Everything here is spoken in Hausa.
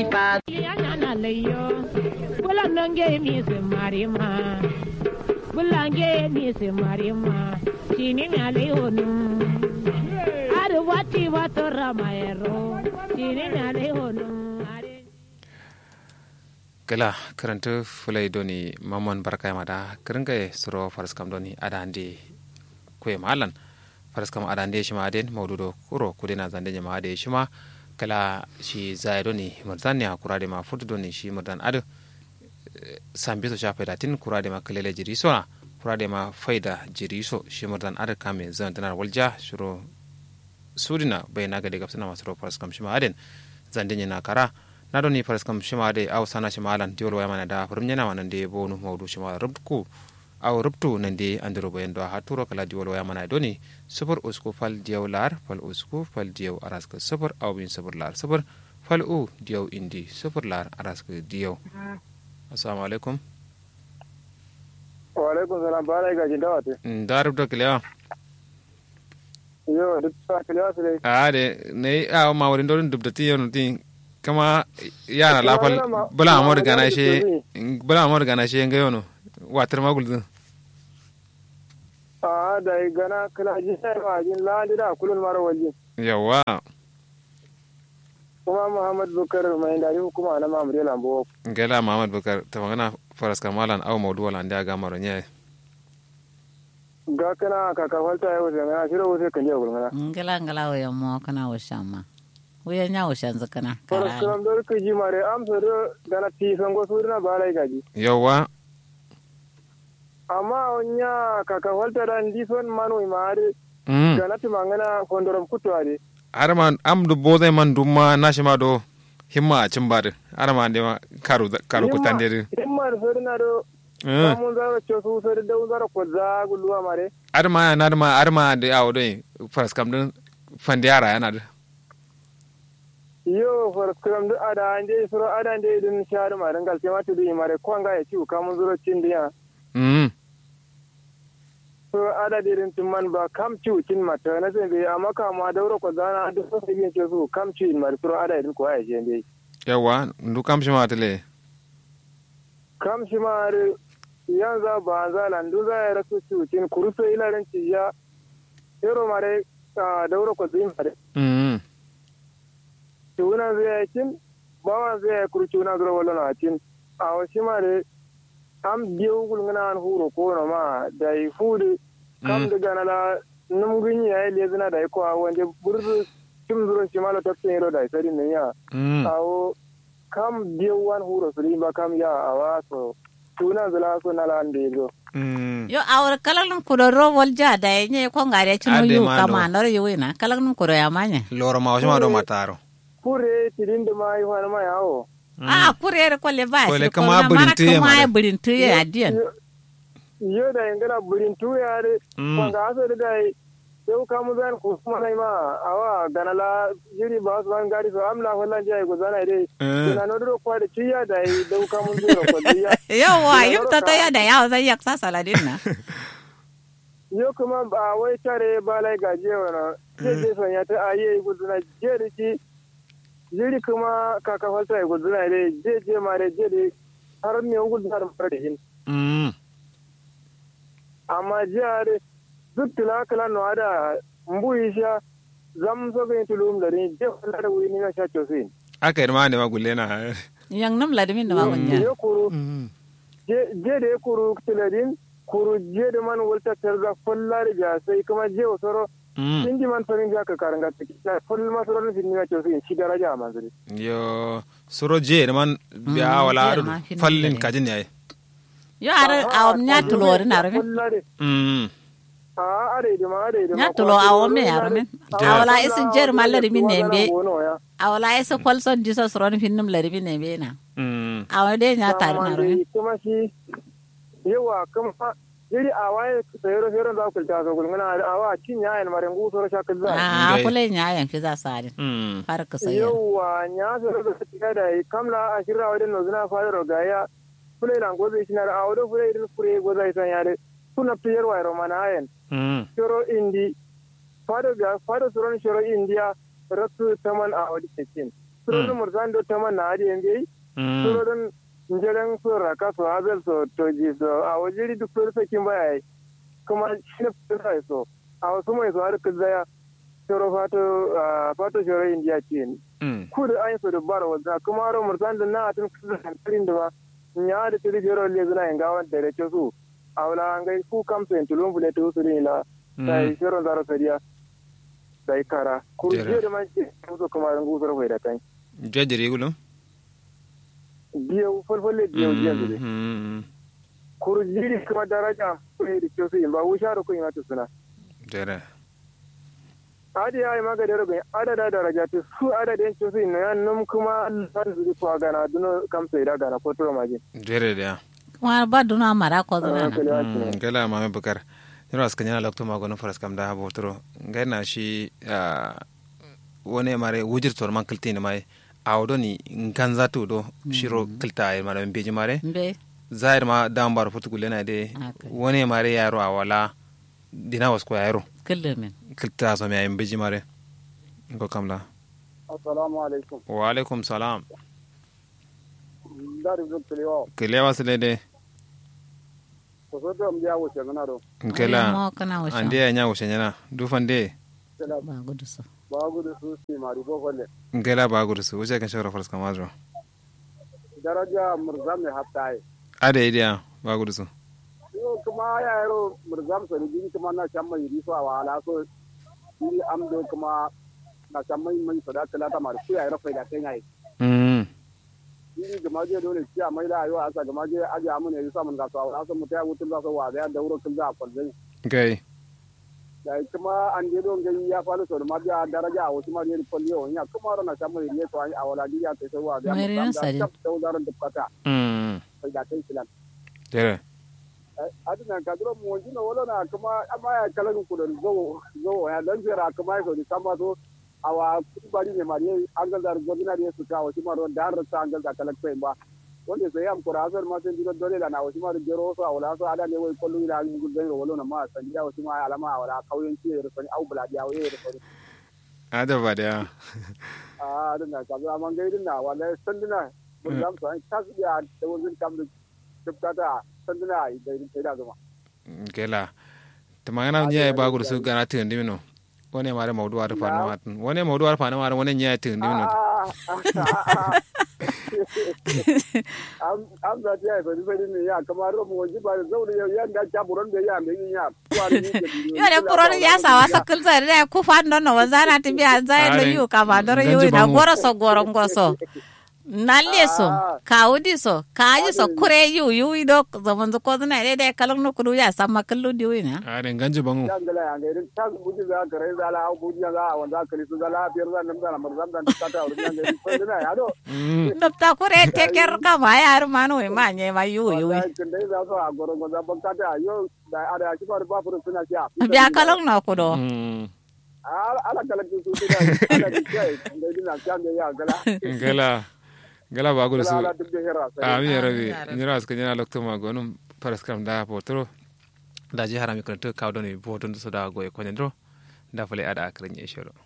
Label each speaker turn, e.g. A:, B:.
A: pa
B: yana layo bulange mi se marima bulange mi se marima chini mi alayo nu are wati wato ramayero chini mi alayo nu
C: gala karanta fulai doni mamman barka mada kiringa suro faraskam doni adande kwe malan faraskam adande shima aden maududo kuro kudena zande nyama ade shima kala shi zai doni murdan ne kurade ma fudu doni shi murdan ado sambe so shafe datin kurade ma kalele jiriso na kurade ma faida jiriso shi murdan ado kame zan tanar walja shuro sudina bayna gade gapsana masuro faraskam shima aden zande nyana kara na doni faras kam shima de aw sana shima alan diol waya mana da farum nyana mana de bonu mawdu shima rubku aw rubtu nan de andiro boyen do ha turo kala diol waya mana doni super usku fal diaw lar fal usku fal diaw araska super aw bin super lar super fal u diaw indi super lar araska diaw assalamu alaikum
D: wa alaikum salam bara ga jinda wate
C: da rubto kilewa
D: yo duk sa kilewa sile
C: a de ne aw ma wori ndon dubdati yono tin kama yana lafal bala amor gana she bala amor gana she nga yono watar magul din
D: a da gana kala ji sai ma jin la da kulun mara waje
C: yawa
D: kuma muhammad bukar mai dari hukuma na mamure lambo
C: gela muhammad bukar ta magana faras kamalan aw mawdu wala nda ga maro nye
D: ga kana kaka falta yau sai na shiro sai kan je gulmana
E: ngala ngala wo mo kana wo shama wuya nya wo shanzu kana
D: faras kalam dor ku ji mare am so do gana ti sango surna balai gaji
C: yawa
D: amma onya kaka falta dan di son manu imare
C: mm
D: gana ti mangana kondorom kutwade
C: har ma am du bozai man dumma na shi ma do himma a cin bada har ma de ma karu karu ku tande de
D: himma da sorna do mun zara ce su sar da zara ko za gulwa mare
C: har ma na ma har ma de awo do faras kam din fande yara yana da
D: yo faras kam du ada ande suro ada ande dun shar ma dangal ce mata du mare ko nga ya ci ka mun zuro cin diya
C: mm
D: so ada dirin tun man ba kam ci cin mata na sai bai amma kama dauro ko zana da so sai yin ce su kam ci mare suro ada din ko ya je dai
C: yawa ndu kam shi ma tele
D: kam shi mare yan za ba za lan du za ya rasu ci cin kuruso ilarin ci ya yaro mare dauro ko zai mare
C: mm
D: tuna zai cin bawa zai kurci na zura wala na cin a wasu mare am biyu gulgana an huro ko na ma da yi fudu kam daga na la num gunyi ya yi lezina da yi ko wanda burzu cim zuro shi mala tafsin yaro da isari ne ya
C: mm
D: awo kam biyu wan huro su ba kam ya awa so tuna zula so na la ande zo
C: mm
E: yo awar kalan kudo ro wal ja da nye ko ngare chino
C: Ade
E: yu
C: ma
E: kama
C: do.
E: nor yu wina kalan kudo ya manya
C: loro ma shi ma do mataro
D: kure tidin da ma yi wani ma yawo
E: a kurere ko le ba
C: Ko le
E: shi
C: kama
E: na
C: burin
E: mara
C: tuye
E: kama
C: mare.
E: ya burin tuye adiyan
D: yo da ingana burin tuya de
C: Mm.
D: kwanga aso da dai yau ka mu zan ku kuma nai ma awa ganala jiri ba su ban gari so amla wallan jai go zana dai
C: Eh.
D: ina no do kwa da ciya da yi dau ka mun zuro ko diya
E: yawa yim ta ta ya da yawa zai yak sa saladin na
D: yo kuma ba wai tare ba lai gaje wana je je son ya ta aye go zana je da ki jiri kuma kaka falta go zana dai je je ma dai je dai har me go zana fara da hin
C: mm
D: amma jihar duk tula kala no ada mbu isha zam so ga tulum da ni je kala da wini na sha chosin
C: aka yi ma ne ma gulle na
E: yang nam ladimin da magunya
D: je kuru
C: mm
D: je je da ya kuru tiladin kuru je da man walta tarza fulla da ja sai kuma je wasoro
C: mm
D: inji man farin ja ka karanga tiki na full masoro ni ni na chosin shi daraja man zuri
C: yo suro je man biya
E: Mm,
C: wala
E: je
C: adu
E: ma fin
C: fallin
E: dare.
C: kajin yayi
E: yo ar awam nya tulori na rame
D: fulla de
C: mm
D: a are da ma are da
E: nya tulo awam me ya rame awala isin jer mallari min ne be awala isa kwalson jiso sron finnum lari min ne be na
C: mm
E: awa de nya tar na rame
D: kuma shi yawa kuma jiri a waye sayero sayero za ku ta zo gulmuna a wa cin yayin mare ngu so sha kaza
E: a
C: Ngai.
E: kule nya yan fi za sadin
C: mm
E: har ka sayo
D: yawa nya so da tika da yi kamla a shirra wadin no zuna fa ro ga ya kule lan gobe shi na a wado kule irin kure go zai san yare kuna piyar wa romana ayen
C: mm
D: shoro indi fado ga fado suron shoro india ratu taman a wadi cikin surodin mursan do taman na adi yanzu surodin njeren so raka so hazel so toji so a wajiri duk so sakin baya kuma shi ne fita so a wasu mai so har kizaya shoro fato fato shoro indiya ce ne ku da an so da bara wanda kuma ro mursan da na atun kusa hantarin da ba nya da tiri jero le zuna yin gawan da rake su a wala an gai ku kam so tulun bule to su ne la sai shoro zaro sariya sai kara ku je da man ce so kuma ran gusar bai da kai
C: jajjere gulum
D: biyu falfalle biyu biyu zube kuru jiri kuma daraja kuma da kyau su yin ba wusha da kun yi mata suna
C: jere
D: adi ya yi maga da rubin adada daraja ta su adadin kyau su yin na nan kuma san su kuwa gana duno kamsa ida gana ko tura majin
C: jere da ya
E: kuma ba duna mara ko zuna
C: gala mame bukar yaro aska nyana lokto ma gono faras kam da habo toro ngaina shi wone mare wujir tor man kilti ne mai awdo ni nganza to do shiro kilta ay mara beji mare
E: be
C: zair ma dambar futu gulena de wone mare yaro awala dina wasko yaro
E: kullumin
C: kilta so mi ay beji mare ko kamla
D: assalamu alaikum
C: wa alaikum salam
D: dari zo kiliwa
C: kiliwa sile de
D: ko so to mbiya wuce ngana do
C: kela
E: kana washa
C: ande ya nya wuce nyana dufan de
E: ba gudu so
D: ba gudu su si mari bo kolle
C: ngela ba gudu su wuce kan shawara faras kam adro
D: daraja murzam ne haftai
C: ade idiya ba gudu su
D: yo kuma ya yaro murzam so ni jini kuma na chamma yiri so awala so yiri amdo kuma na chamma mai sada kala ta mar ku ya yaro faida kai ngai
C: mm
D: yiri gama je dole ci a mai da ayo asa gama je aje amune yi samun ga so awala so mutaya wutun za so wa da dauro kin za kwalzai
C: gai
D: da kuma an je don gani ya falu so da ma biya daraja a wasu ma ne kwalli yo ya kuma rana chamma yiri so a awala di ya sai so wa da
E: Mai rin sadi.
D: da dauro da kata
C: mm
D: faida kai silan
C: jere
D: adina kadro mo jino wala na kuma amma ya kalan ku da zo zo ya dan jira kuma so ni kama so awa bari ne mari an ga dar gobina ne su ta wasi maro da har ta an ga kalan kai ba wanda sai am kura azar ma sai dilo dole la na wasi maro jero so awala so ada ne wai kullu ila ni gudan ro wala na ma san ya wasi ma alama awala kauyen ci ro sani au bula dia wai ro sani
C: ada ba da
D: a adina kadro man ga idina wala sandina mun dam so an tas ya da wazin kam da tubkata sandina da irin sai da zuma
C: gela tamangana nya ba gudu su gana tin dimino wone mare mawdu war fa na watun wone mawdu war fa na mare wone nya tin dimino
D: an za ta yi fari fari ne ya kamar mu waje ba da zaure yau yan da ta buron da ya mai ya kuwa ne
E: yo de kuron ya sawa sakul sa de ku fa no no wazana ti biya zai no yu ka ba doro yu na goro so goro ngoso nalle so kawudi so kaji so kure yu yu do zaman ko na de de kalang no kudu ya sama kallu di wi na
C: are ganji bangu
D: yan gala yan ga ta buji za ka rai zala au buji za a wanda ka lisu zala biyar zan nan zala marzam dan ta ta wurin yan ga ko dina ya do
E: nopta kure teker ka ma ya har manu we ma nye ma yu yu
D: kin dai za so a goro go za ban ka ta yo da ada shi ba ba furu suna siya
E: biya kalang no kudo
D: ala kala ki su da ala ki kai dai dina kan da ya gala
C: gela gela ba gudu su
D: ala duk da hera sai
C: amin ya rabi nyira aska nyana lokto ma gonum paras kam da potro da ji harami kan to kawdo ni potun so da goye konendro da fale ada akran yeshoro